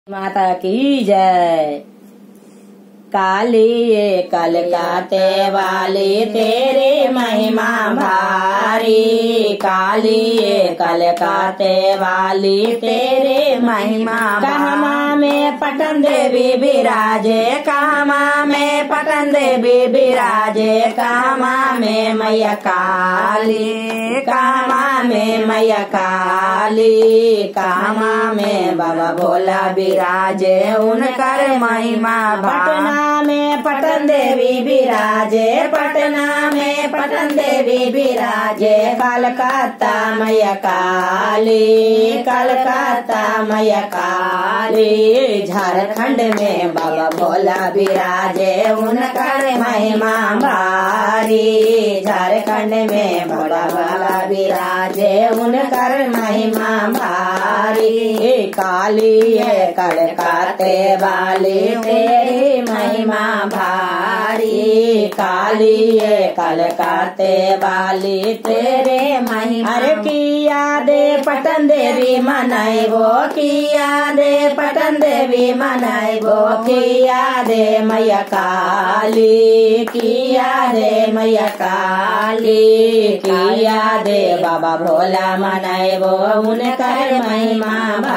माता की जय काली ये कलकाते वाली तेरी महिमा भारी काली ये कलकाते वाली तेरी महिमा कहमा में पटन देवी विराजे कामा में पटन देवी विराजे कामा में मैया काली कामा में मैया काली कामा में बाबा भोला विराजे उनकर महिमा पटना में पटन देवी विराजे पटना में पटन देवी विराजे कलकत्ता मैया काली कलकत्ता मैया काली झारखंड में बाबा भोला विराजे उनकर महिमा भारी झारखंड में बाबा भोला विराजे उनकर महिमा भारी काली है कड़काते वाली तेरी महिमा भारी काली है कलकाते वाली तेरे महिमा अरे किया दे पटन देवी मनाई वो किया दे पटन देवी मनाई वो किया दे मैया काली किया दे मैया काली किया दे बाबा भोला मनाई वो उनकर महिमा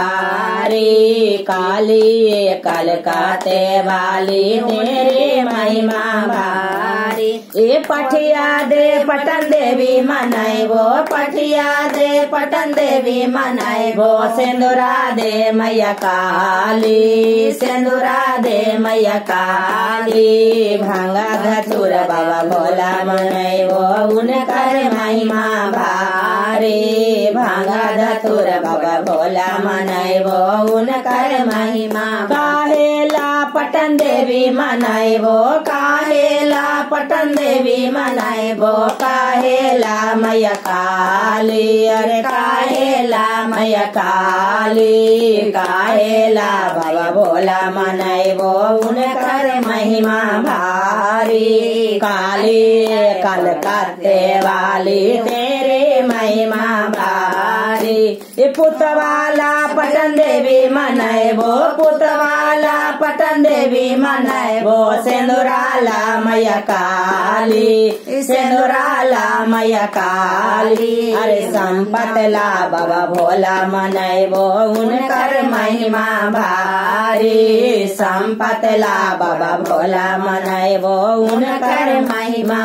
भारी काली कलकाते वाली तेरी महिमा भारी ए पठिया दे पटन देवी मनाई वो पठिया दे पटन देवी मनाई वो सिंदूरा दे मैया काली सिंदूरा दे मैया काली भांगा धतुर बाबा भोला मनाई वो उनकर महिमा भारी भांगा धतुर बाबा भोला मनाई वो उनकर महिमा काहेला पटन देवी मनाई वो काहेला पटन देवी मनाई वो काहेला मैया काली अरे काहेला मैया काली काहेला बाबा भोला मनाई वो उनकर महिमा भारी काली कलकत्ते वाली तेरे महिमा भारी ये पुतवाला पटन देवी मनाए वो पुतवाला पटन देवी मनाए वो सिंदूराला मैया काली सिंदूराला मैया काली अरे संपतला बाबा भोला मनाए वो उनकर महिमा भारी संपतला बाबा भोला मनाए वो उनकर महिमा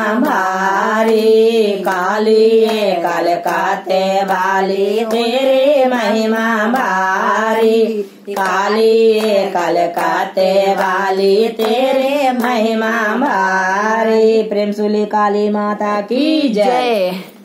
भारी काली कलकाते वाली तेरे महिमा भारी काली कलकाते वाली तेरे महिमा भारी प्रेम सुली काली माता की जय जय